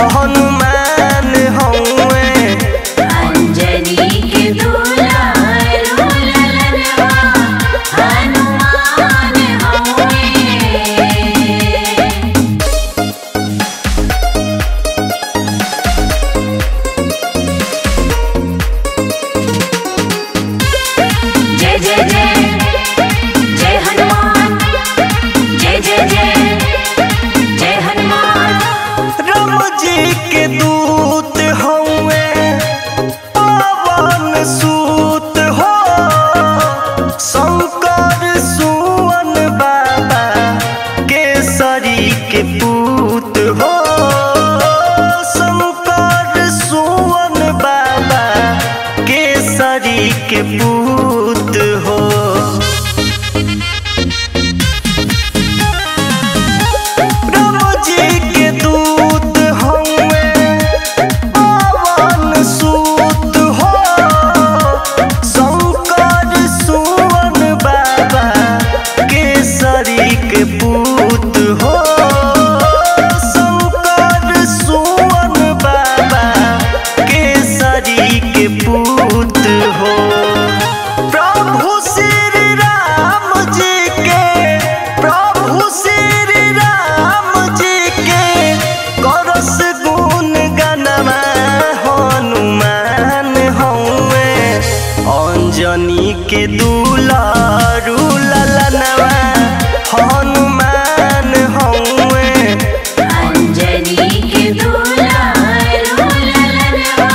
हनुमान हौवे अंजनी के दुलार ललनवा हनुमान हौवे जय जय जय जय हनुमान जय जय जय जय हनुमान राम जी के दूत हौवे पवन सूत हो शंकर सुवन बाबा केसरी के पूत हो शंकर सुवन बाबा केसरी के पूत हो राम जी के दूत हौवे पवन सूत हो शंकर सुवन बाबा केसरी के पूत हो शंकर सुवन बाबा केसरी के पूत हो प्रभु श्री राम जी के प्रभु श्री राम जी के करस गुण गनमा हनुमान हौवे अंजनी के दुलारू ललनवा हनुमान हौवे अंजनी के दुलार ललनवा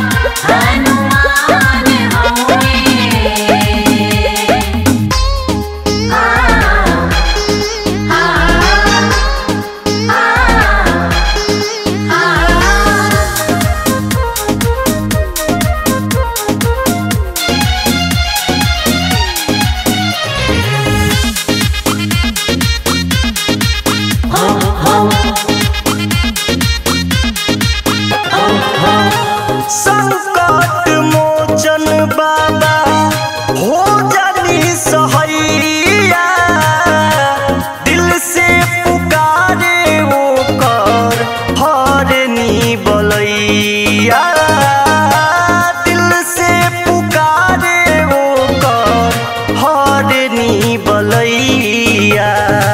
हनुमान हौवे आ आ आ आ संकट मोचन बाबा हो जानी सहैया दिल से पुकारे वो कर हरनी बलैया दिल से पुकारे वो कर हरनी बलैया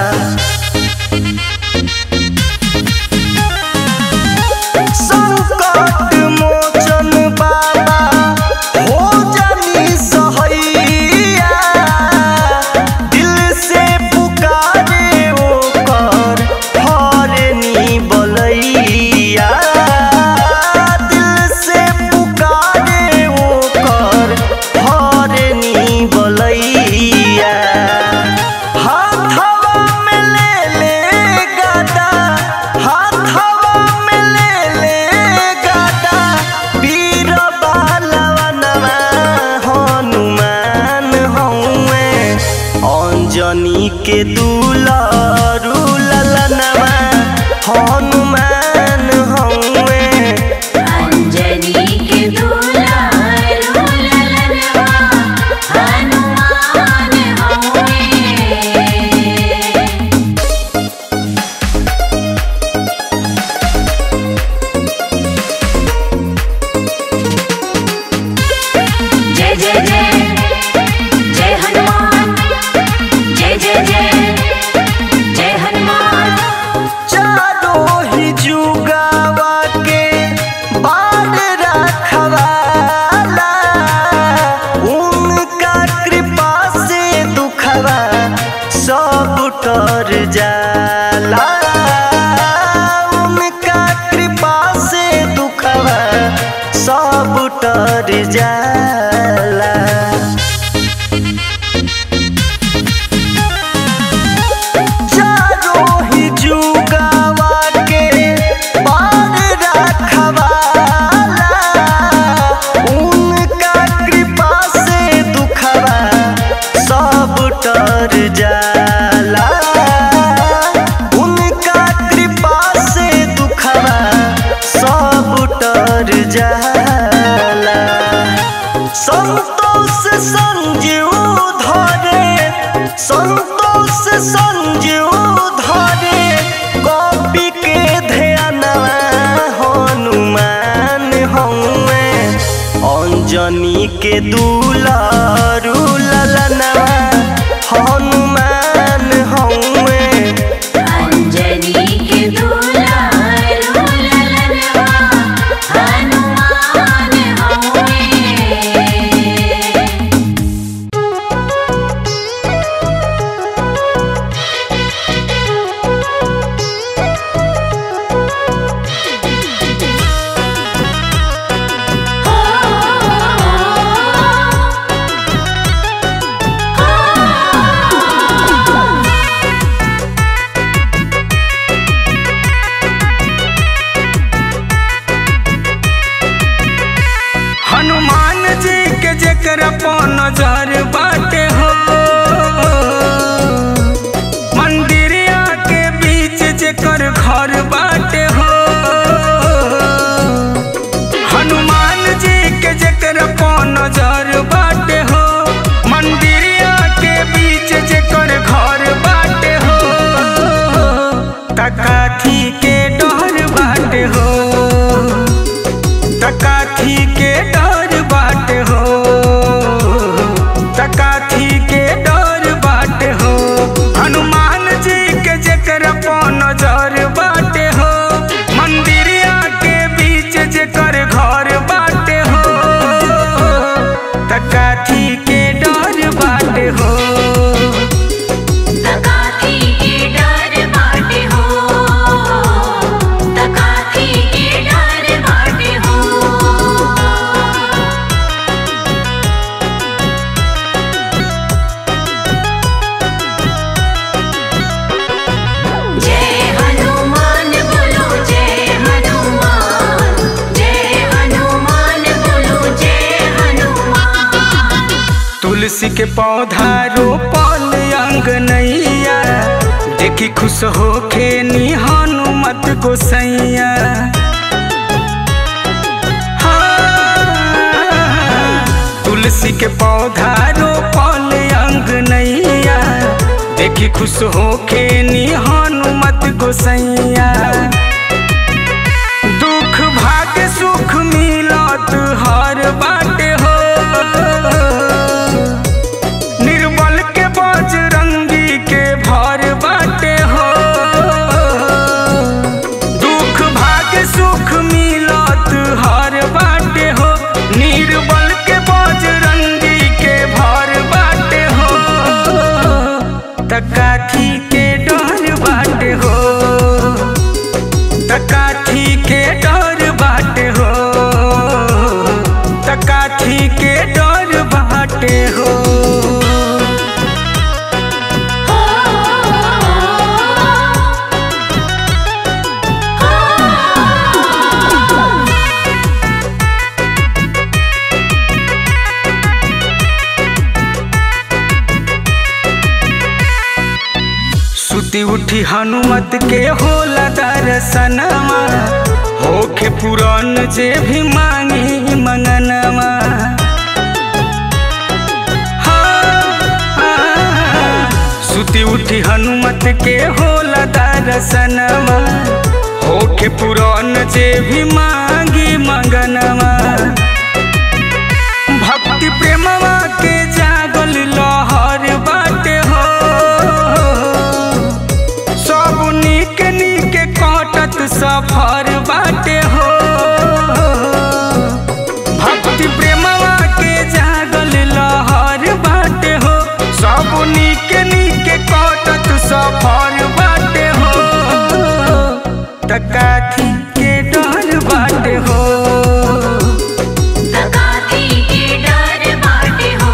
संकट मोचन बाबा हो जानी सहैया दिल से पुकारे वो कर हरनी बलैया दिल से पुकारे वो कर हरनी बलैया हाथवा में ले ले गदा हाथवा में ले ले गदा वीर बालवनवा हनुमान हौवे अंजनी के दुलारू ललनवा हनुमान हौवे अंजनी के दुलार ललनवा हनुमान हौवे जय जय जय जय हनुमान जय जय जय जय हनुमान चारों ही जुगावा के बाढ़ रखवाला उनका कृपा से दुखवा सब तर जाला उनका कृपा से दुखवा सब तर जाला चारों ही जुगावा के बाढ़ रखवाला उनका कृपा से दुखवा सब तर जाला उनका कृपा से दुखवा सब तर जाला संतोष संजीव धरे संतोष संजीव धरे कॉपी के ध्यानवा दुलारू ललनवा हनुमान हौवे अंजनी के दुलारू ललनवा हनुमान हौवे हनुमान जी के जेकर पो नजर बाटे हो मंदिरिया के बीच जेकर घर बाटे हो हनुमान जी के जेकर पो नजर बाटे हो मंदिरिया के बीच जेकर घर बाटे हो तकाथी के डर बाटे हो तकाथी के डर बाट हो तकाथी के डर बाट हो हनुमान जी के जेकर पो नजर बाटे हो मंदिरिया के बीच जेकर घर बाटे हो तकाथी के डर बाटे हो तकाथी के डर बाटे हो तकाथी के डर बाटे हो जय हनुमान बोलो जय हनुमान जय हनुमान बोलो जय हनुमान तुलसी के पौधा रोपल अंगनैया देखी खुश होखे नी हनुमत गोसैया हाँ, तुलसी के पौधा रोपल अंगनैया देखी खुश होखे नी हनुमत गोसैया दुख भाग्य सुख मिलत हर बाटे हो निर्बल के बजरंगी के भर बाटे हो दुख भाग्य सुख मिलत हर बाटे हो निर्बल के बजरंगी के भर बाटे हो तकाथी के डर बाटे हो तकाथी के डर बाटे हो तकाथी के डर बाटे हो सुती उठी हनुमत के होला दर्शनमा होखे पुरान जे भी मांगी मंगनमा हाँ, हाँ, सुती उठी हनुमत के होला दर्शनमा होखे पुरान जे भी मांगी मंगनमा भक्ति प्रेमवा के जागल लहर बाटे हो सब नीक नीक कटत सफर बाटे हो भक्ति प्रेमवा के जागल लहर बाटे हो सब नीक नीक कटत सफर बाटे हो तकाथी के डर बाटे हो तकाथी के डर बाटे हो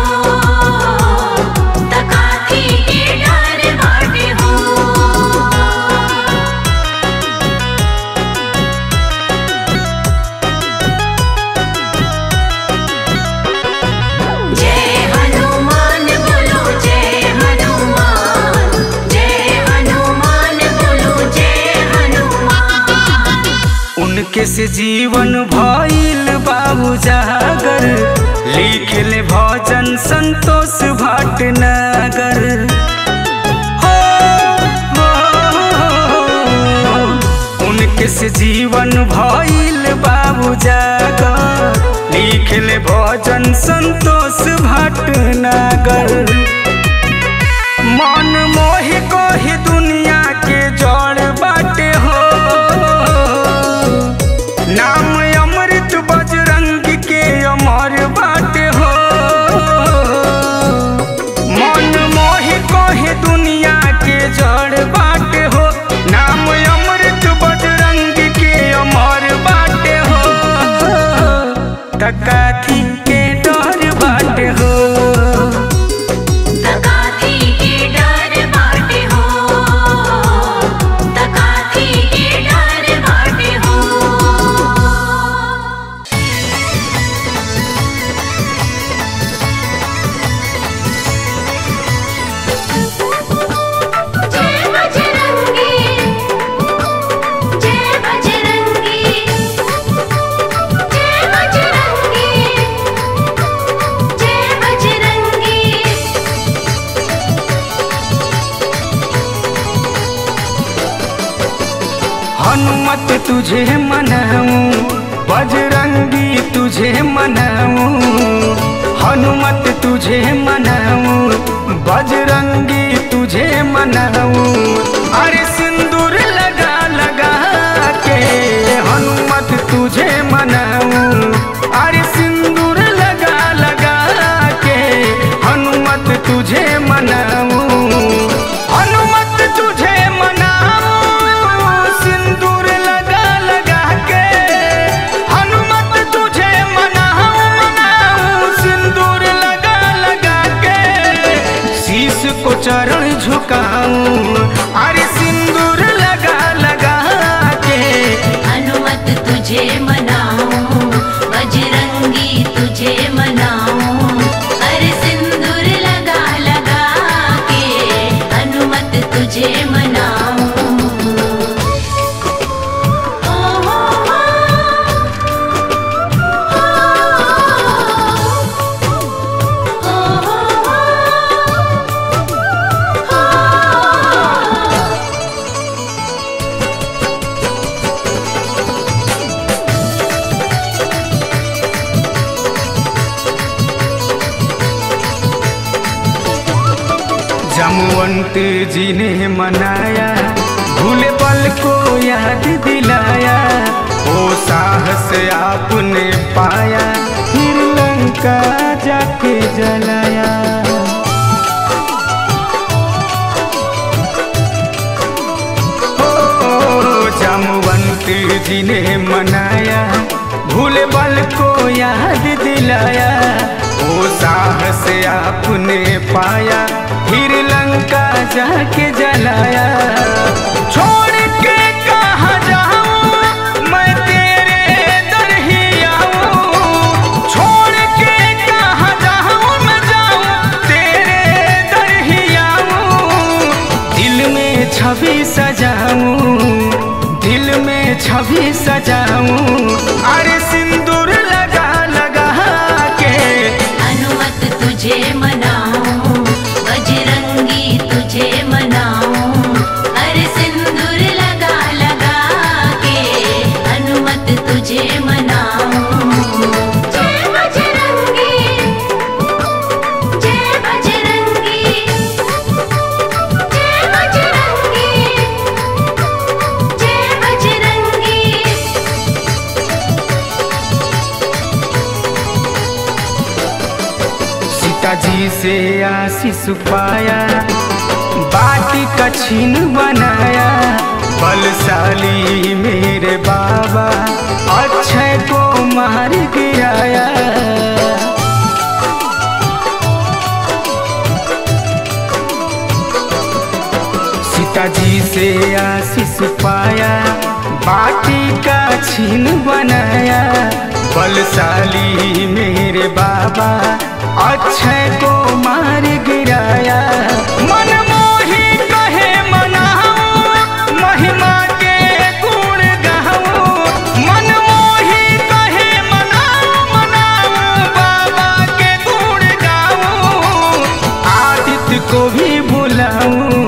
तकाथी के डर बाटे हो जय हनुमान बोलो जय हनुमान जय हनुमान बोलो जय हनुमान उनके से जीवन भइल बाबू जागर लिखले भजन संतोष भटनागर हो, हो, उनके से जीवन भइल बाबू जागर लिखले भजन संतोष भटनागर मन मोहि कोहि दुनिया के जड़ बाटे हो नाम अमृत बजरंग के अमर बाटे हो मन मोहि कोहि दुनिया के जड़ बाटे हो नाम अमृत बजरंग के अमर बाटे हो तकाथी के डर बाटे हो तकाथी के डर बाटे हो तकाथी के डर बाटे हो जय बजरंगी जय बजरंगी जय बजरंगी जय बजरंगी हनुमत तुझे मनाऊं बजरंगी तुझे मनाऊं हनुमत तुझे मनाऊं बजरंगी तुझे मनाऊं अरे सिंदूर लगा लगा के हनुमत तुझे मनाऊं अरे सिंदूर लगा लगा के हनुमत तुझे मनाऊं हनुमत तुझे मनाऊं सिंदूर लगा लगा के हनुमत तुझे मनाऊं मनाऊं सिंदूर लगा लगा के शीश को चरण झुकाऊं अरे सिंदूर लगा लगा के हनुमत तुझे मनाऊं बजरंगी तुझे मनाऊं अरे सिंदूर लगा लगा के हनुमत तुझे मनाऊं ओ हो हो ओ हो हो जमवंत जी ने मनाया भूले पल को याद दिलाया ओ साहस आपने पाया फिर लंका जाके जलाया ओ जमवंत जी ने मनाया भूले पल को याद दिलाया ओ साहस आपने पाया फिर लंका जाके जलाया छोड़ के कहाँ जाऊं मैं तेरे दर ही आऊं छोड़ के कहाँ जाऊं मैं जाऊं तेरे दर ही आऊं दिल में छवि सजाऊं दिल में छवि सजाऊं अरे सिंदूर लगा लगा के हनुमत तुझे मनाऊं बजरंगी तुझे मनाऊं अरे सिंदूर लगा लगा के हनुमत तुझे मनाऊं जय बजरंगी जय बजरंगी जय बजरंगी जय बजरंगी सीता जी से आशीष पाया बाटी का छीन बनाया बलशाली मेरे बाबा अक्षय को मार गिराया सीता जी से आशीष पाया बाटी का छीन बनाया बलशाली मेरे बाबा अक्षय को मार गिराया मन मोही कहे मनाऊं महिमा के गुण गाऊं मन मोही कहे मनाऊं मनाऊं बाबा के गुण गाऊं आदित्य को भी बुलाऊं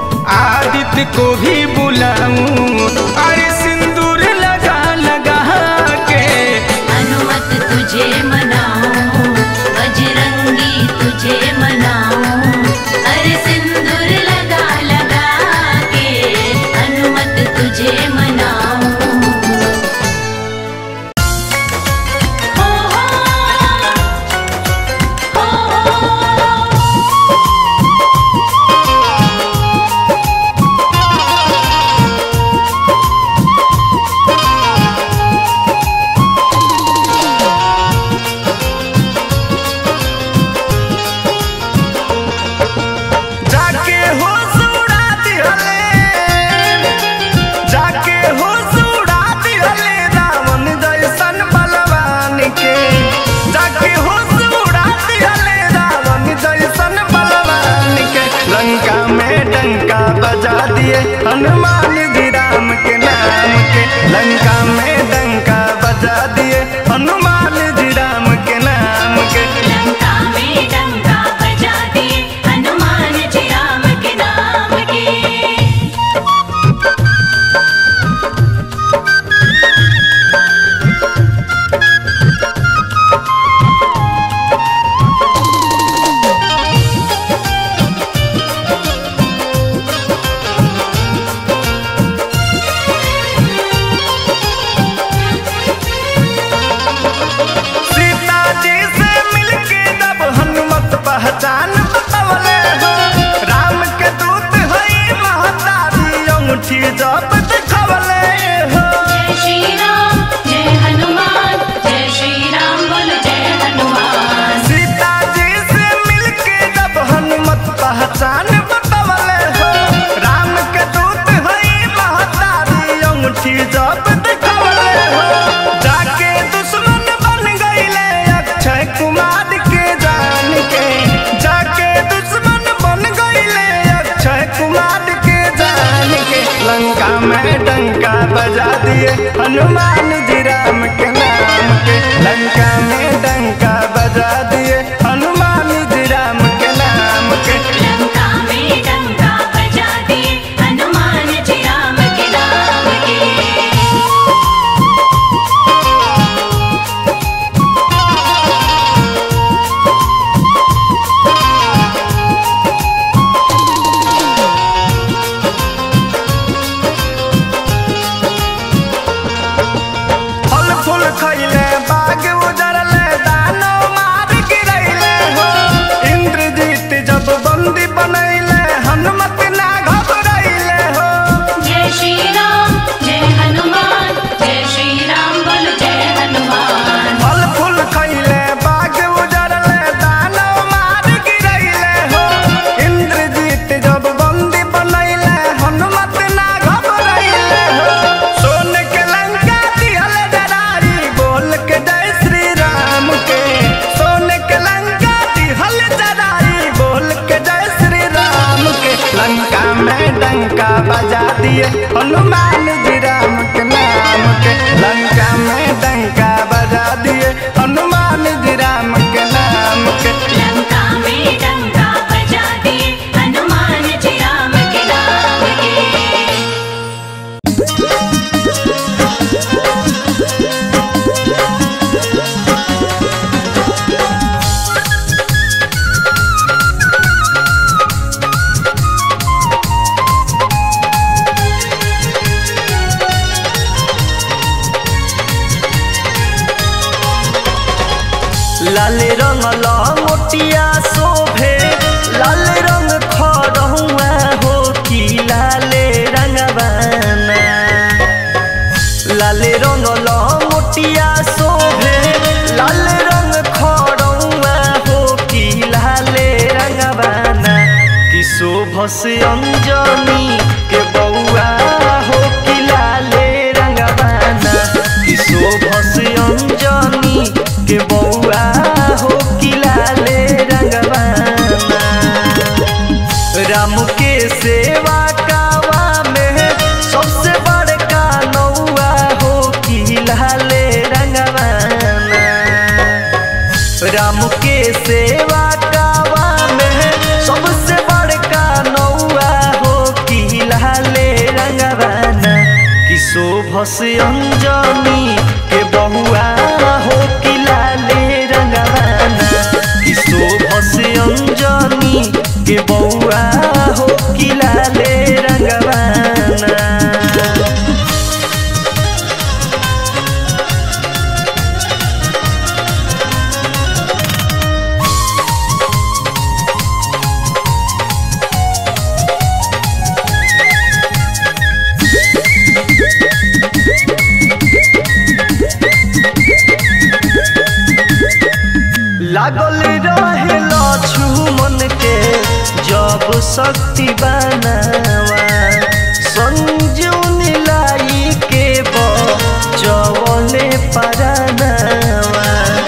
आदित्य को भी बुलाऊं अरे सिंदूर लगा लगा खैले बाग उजरले दानो मार गिरैले हो इंद्रजीत जब बंदी बनैले हनुमत ना घबरैले हो जय श्री राम जय हनुमान जय श्री राम बोल जय हनुमान फल फूल खैले बाग उजरले दानो मार गिरैले हो इंद्रजीत जब बंदी बनैले हनुमत ना घबरैले हो सोन के लंका दिहल डरारी बोल के जय श्री राम के सोन के लंका दिहल डरारी बोल के जय श्री राम के लंका में डंका बजा दिए हनुमान जी राम के नाम के लंका में डंका बजा दिए हनुमान जी राम के नाम के लंका में डंका बजा दिए हनुमान जी राम के नाम के लाल रंग लंगोटिया शोभे लाल रंग खरहुआ हो कि लाले रंगवाना लाल रंग लंगोटिया शोभे लाल रंग खरहुआ हो कि लाले रंगवाना कि शोभ से अंजनी के बउआ हो कि लाले रंगवाना कि शोभ से अंजनी के बउआ हो कि लाले रंगवाना राम के सेवा कावा में सबसे बड़का नौआ हो कि लाले रंगवाना राम के सेवा कावा में सबसे बड़का नौआ हो कि लाले रंगवाना कि शोभ से अंजनी के बहुआ हो कि लाले रंगवाना कि शोभ से अंजनी के बहुआ हो कि लाले रंगवाना लागल रहे लक्ष्मण के जब शक्ति बनावा संजूनी लाई के बचवले परानावा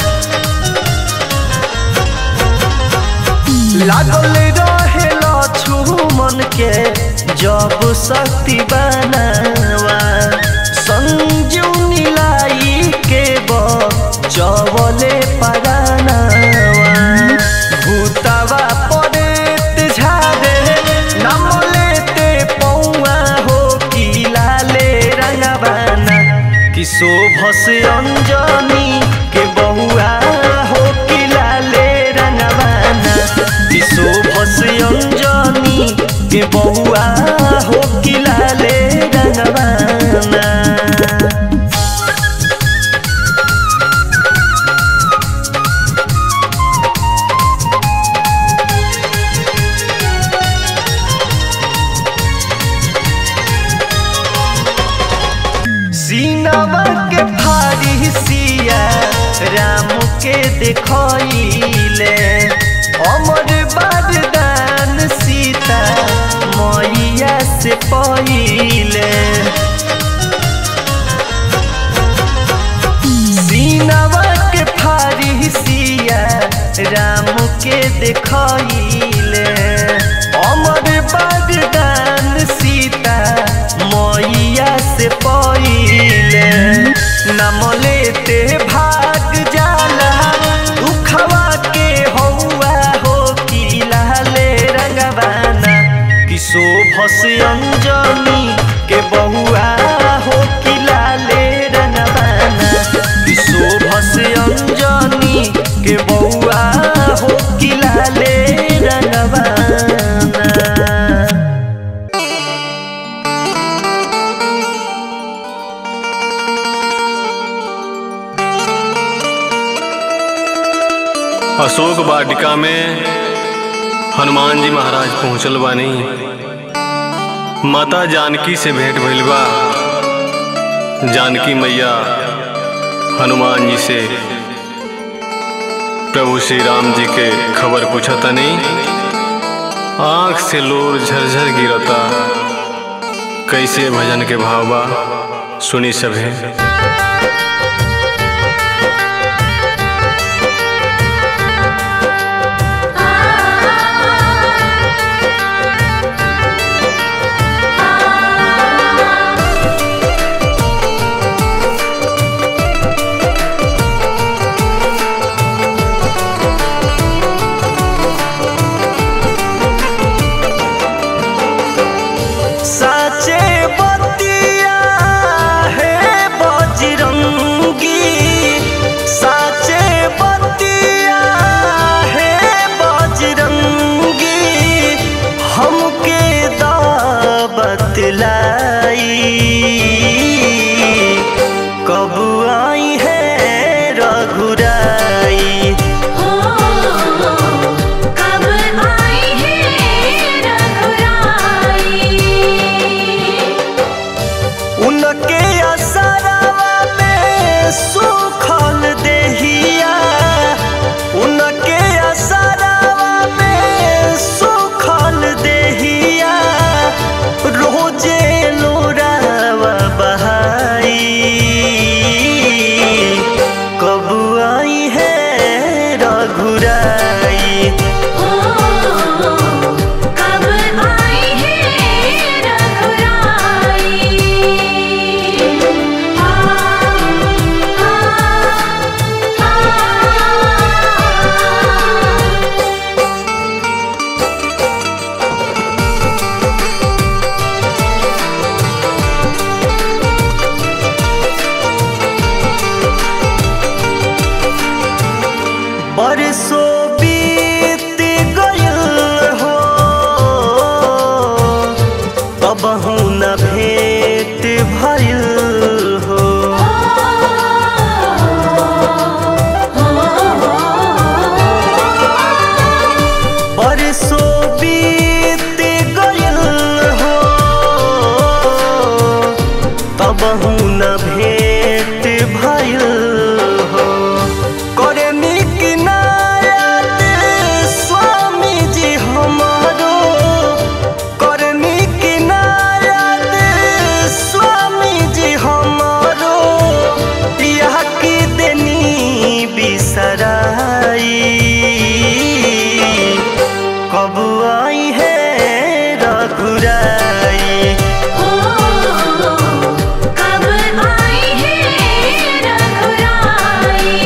लागल रहे लक्ष्मण के जब शक्ति बनावा संजूनी लाई के बचवले परानावा भूतवा परेत झारे नाम लेते पौआ हो कि लाले रंगवाना कि शोभ से अंजनी के बहुआ हो कि लाले रंगवाना कि शोभ से अंजनी के बहुआ हो कि लाले रंगवाना सीनवा के फारी सिया राम के देखले अमर बरदान सीता मैया से पहिले सीनवा के फारी सिया राम के देखले अमर बरदान सीता मैया से पहिले नम लेते भाग जाला दुखवा के हौआ हो कि लाले रंगवाना कि शोभ से अंजनी के बहुआ हो कि लाले रंगवाना कि शोभ से अंजनी के बहुआ हो कि लाले रंगवाना अशोक वाटिका में हनुमान जी महाराज पहुँचल बानी माता जानकी से भेंट भइल बा जानकी मैया हनुमान जी से प्रभु श्री राम जी के खबर पूछतनी आँख से लोर झरझर गिरता कैसे भजन के भाव बा सुनी सभे साचे बतिया है बजरंगी साचे बतिया है बजरंगी हमके दावत लाई कब आई है रघुराई हो कब आई है रघुराई उनके असरवा में सुखल देहिया उनके असरवा में सुखल देहिया रोजे लोरावा बहाई कब आई है रघुराई हो कब आई है रघुराई आ आ आ बरसों बीत गयल हो तब न भेंट भइल हो बरसों बीत गयल हो तब न भेंट भइल हो करनी किनायत स्वामी जी हमारो करनी किनायत स्वामी जी हमारो यह की देनी बिसराई कब आई है रघुराई हो कब आई है रघुराई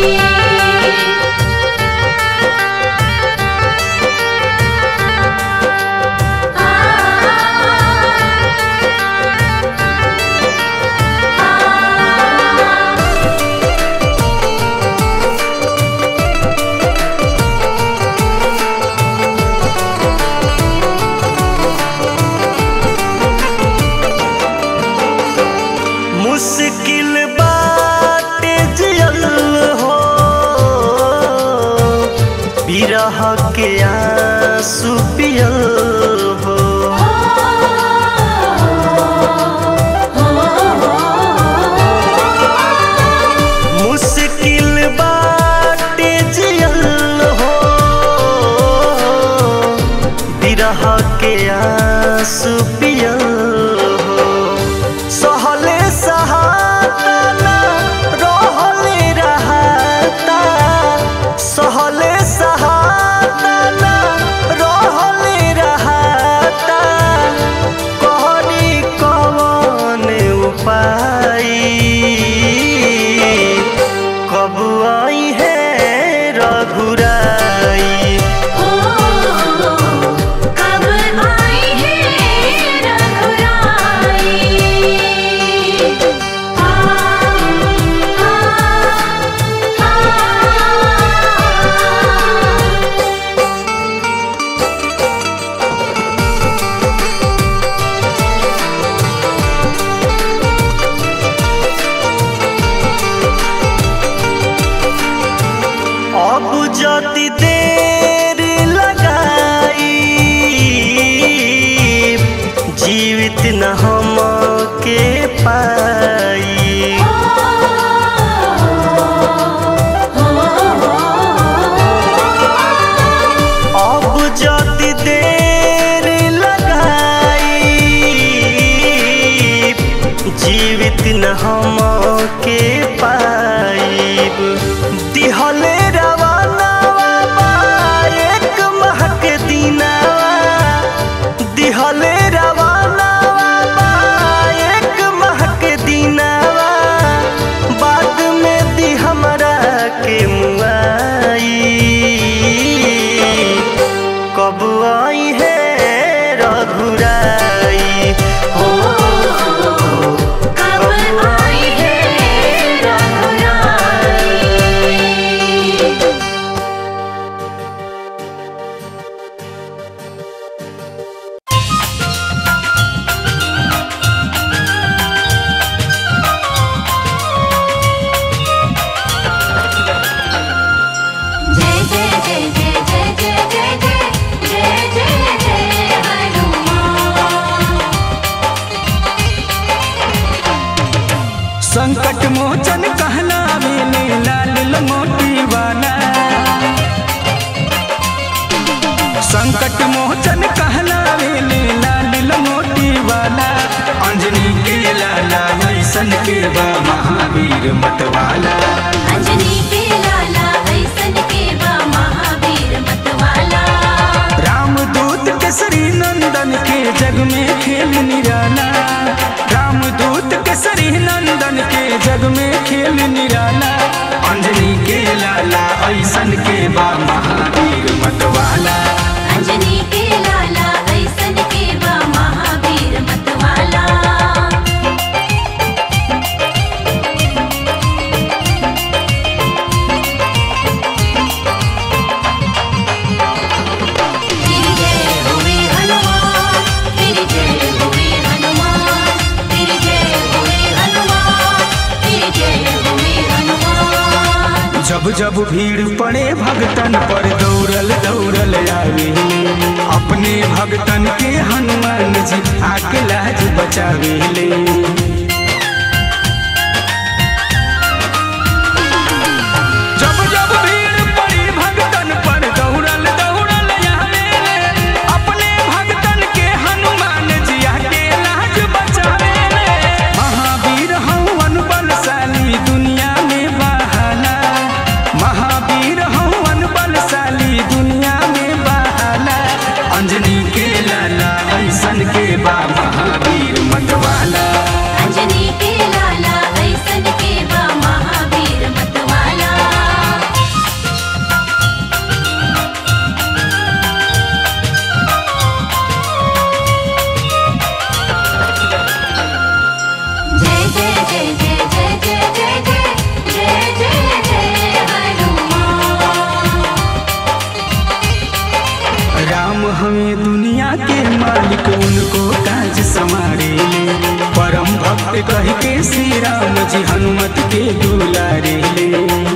आ मुश्किल बात जियल हो बिरह के आंसू पियल हो मुश्किल बात जियल हो बिरह के आंसू पियल हो सहले सहाता ना रहले रहता सहले सहाता ना रहले रहता मोचन कहलावे ले लाल लंगोटी वाला संकट मोचन कहलावे ले लाल लंगोटी वाला अंजनी के लाला ऐसन के बा महावीर मतवाला अंजनी के लाला ऐसन के बा महावीर मतवाला रामदूत केसरी नंदन के जग में खेल निराला रामदूत केसरी नंदन के जग में खेल निराला अंजनी के लाला ऐसन के बा महावीर मतवाला अंजनी के लाला ऐसन के बा महावीर मतवाला तेरी जय हुए हनुमान तेरी जय हुए हनुमान तेरी जय हुए हनुमान तेरी जय हुए हनुमान जब जब भीड़ पड़े भगतन पर दौड़ल दौड़ल आवे अपने भगतन के हनुमान जी आके लाज बचावे ले जब जब भीड़ पड़ी भगतन पर दौड़ल दौड़ल आवे अपने भगतन के हनुमान जी आके लाज बचावे ले महावीर हवन बलशाली दुनिया में बहाला महावीर हवन बलशाली दुनिया में बहाला अंजनी के लाला ऐसन के बा महावीर मतवाला अंजनी के लाला ऐसन के बा महावीर मतवाला जय जय जय जय जय जय जय जय जय जय जय हनुमान राम हमें दुनिया के मालिक उनको काज संवारे ले परम भक्त कह के श्री राम जी हनुमत के दुलारे ले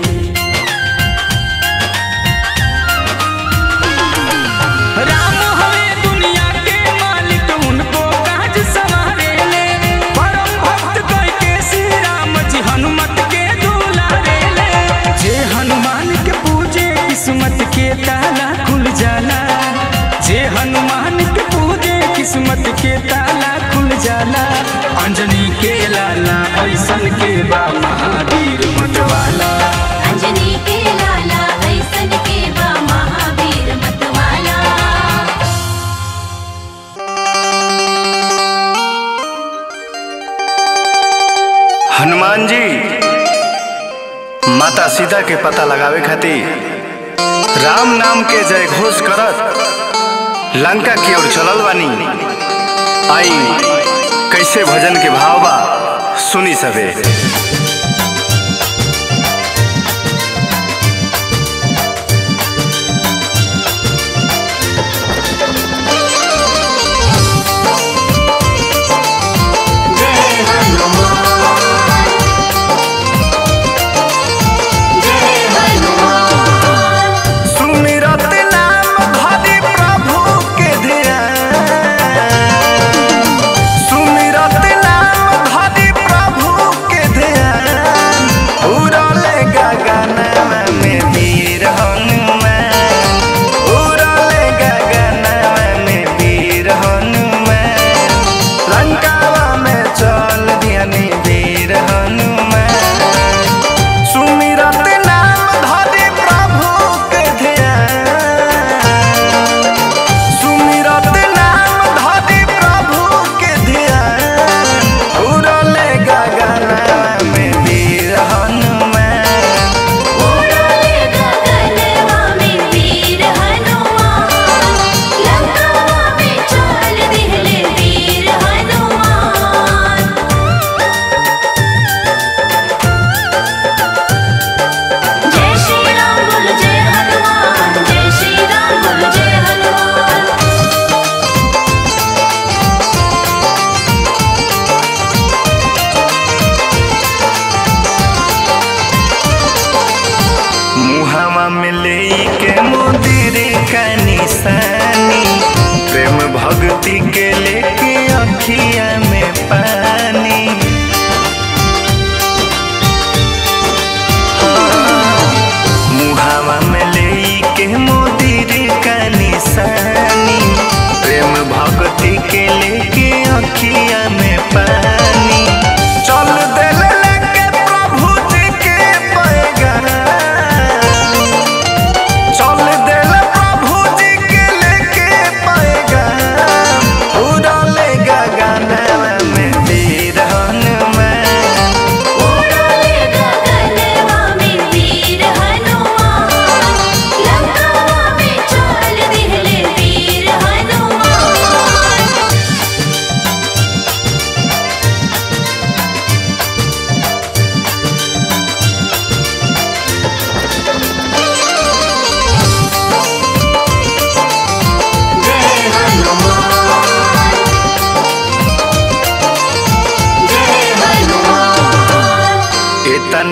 राम हमें दुनिया के मालिक उनको काज संवारे ले परम भक्त कह के श्री राम जी हनुमत के दुलारे ले जे हनुमान के पूजे किस्मत के ताला खुल जाला जे हनुमान के पूजे किस्मत के ताला खुल जाला अंजनी के लाला ऐसन के बा महावीर मतवाला अंजनी के लाला ऐसन के बा महावीर मतवाला हनुमान जी माता सीता के पता लगावे खातिर राम नाम के जय घोष करत लंका की ओर चलल बानी आई कैसे भजन के भाव बा सुनी सबे जय हनुमान जय हनुमान सुमिरत नाम धरि प्रभु के ध्यान सुमिरत नाम धरि प्रभु के ध्यान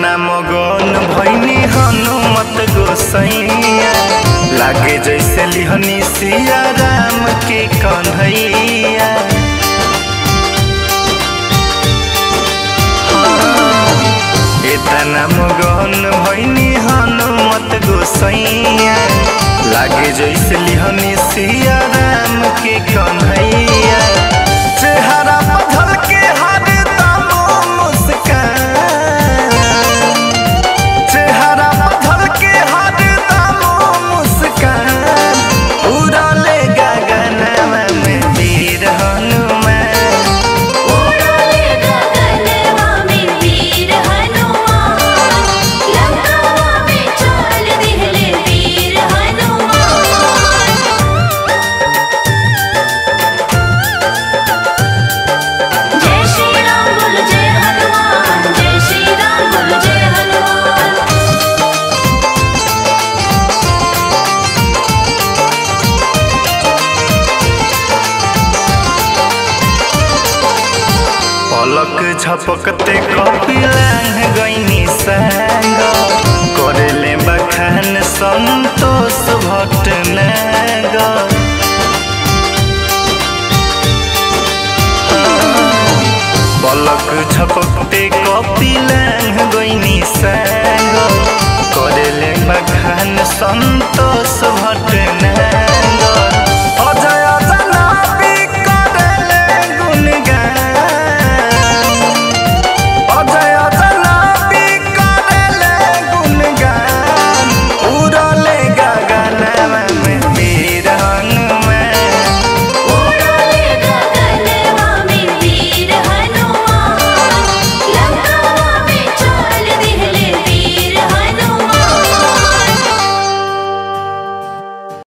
एतना मगन भैनी हनुमत गोसैया लागे जैसे लिहनी सिया राम के कन्हैया एतना मगन भैनी हनुमत गोसैया लागे जैसे लिहनी सिया राम के कन्हैया चेहरा बदल के हर दम मुस्कान चेहरा बदल के हर दम मुस्कान उड़ले गगनवा में वीर हनुमान उड़ले गगनवा में वीर हनुमान लंकावा में चाल दिहले वीर हनुमान जय श्री राम बोल जय हनुमान जय श्री राम बोल जय हनुमान पलक झपकत